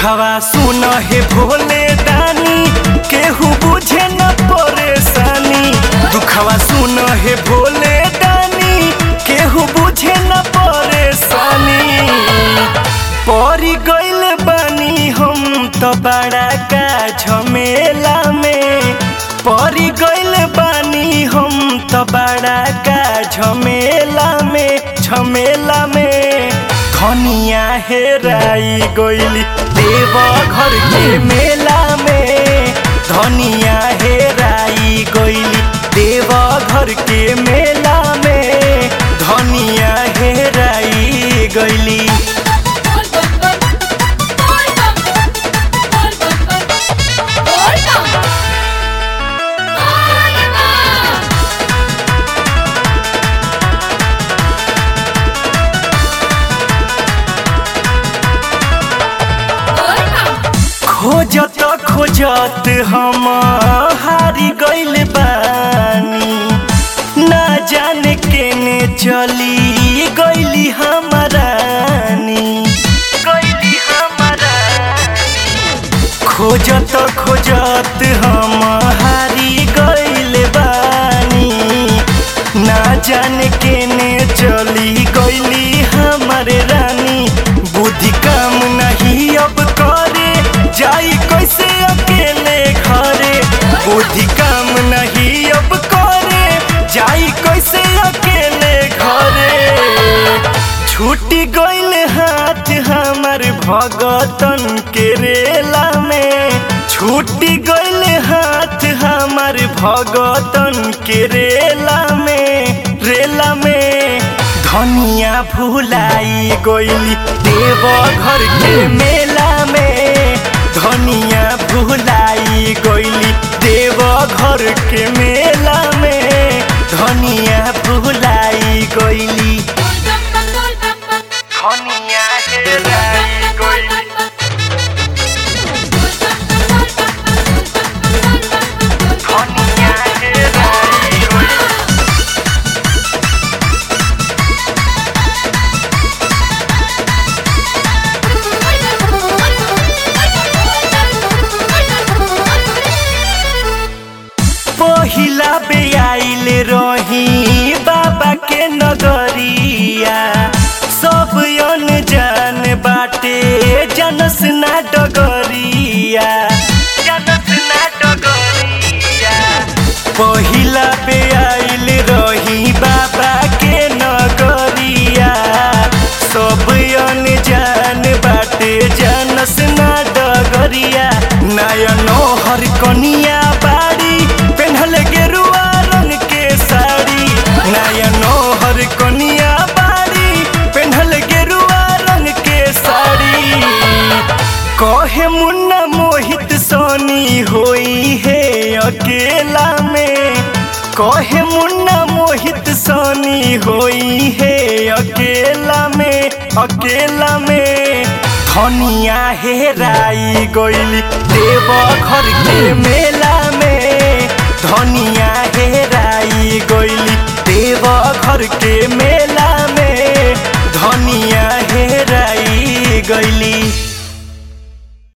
दुखवा सुन हे भोले दानी केहू बुझे न परेशानी दुखवा सुन हे भोले दानी केहू बुझे न परेशानी परी गइल बानी हम तो बड़ा का झमेला में परी गइल बानी हम तो बड़ा का झमेला में झमेला में धनिया हेराई गइली देव घर के मेला में धनिया हेराई गइली देव घर के मेला में धनिया हेराई गइली बोल बम बम बोल बम बोल बम बम बोल बम बोल बम बोल बम खोजत खोजत हम हारी गइल बानी ना जाने केने चली गइली हमारानी गइली हमारानी खोजत खोजत हम हारी गइल बानी ना जाने केने चली गइली हमरे रानी बुद्धि काम नहीं अब करे जाई कैसे अकेले घरे बुद्धि काम नहीं अब करे जाई कैसे अकेले घरे छूटी गइल हाथ हमर भगतन के रेला में छूटी गइल हाथ हमर भगतन के रेला में रेला में धनिया भुलाई गइली देव घर के मेला में धनिया भुलाई गइली देव घर के मेला में धनिया भुलाई गइली बोल बम बम बोल बम बम धनिया हेराई गइली धनिया हेराई गइली पहिला बे आइल रही बाबा के नगरिया सब अन जान बाटे जनस ना डगरिया जनस ना डगरिया पहिला बे आइल रही बाबा के नगरिया सब अन जान बाटे जनस ना डगरिया नयन हर कनिया बाड़ी पेन्हल गेरुआ रंग के साड़ी नयन हर कनिया बाड़ी पेन्हल गेरुआ रंग के साड़ी कहे मुन्ना मोहित सोनी होई है अकेला में कहे मुन्ना मोहित सोनी होई है अकेला में अकेला में धनिया हेराई गइली देव घर के मेला में धनिया हेराई गइली देव घर के मेला में धनिया हेराई गइली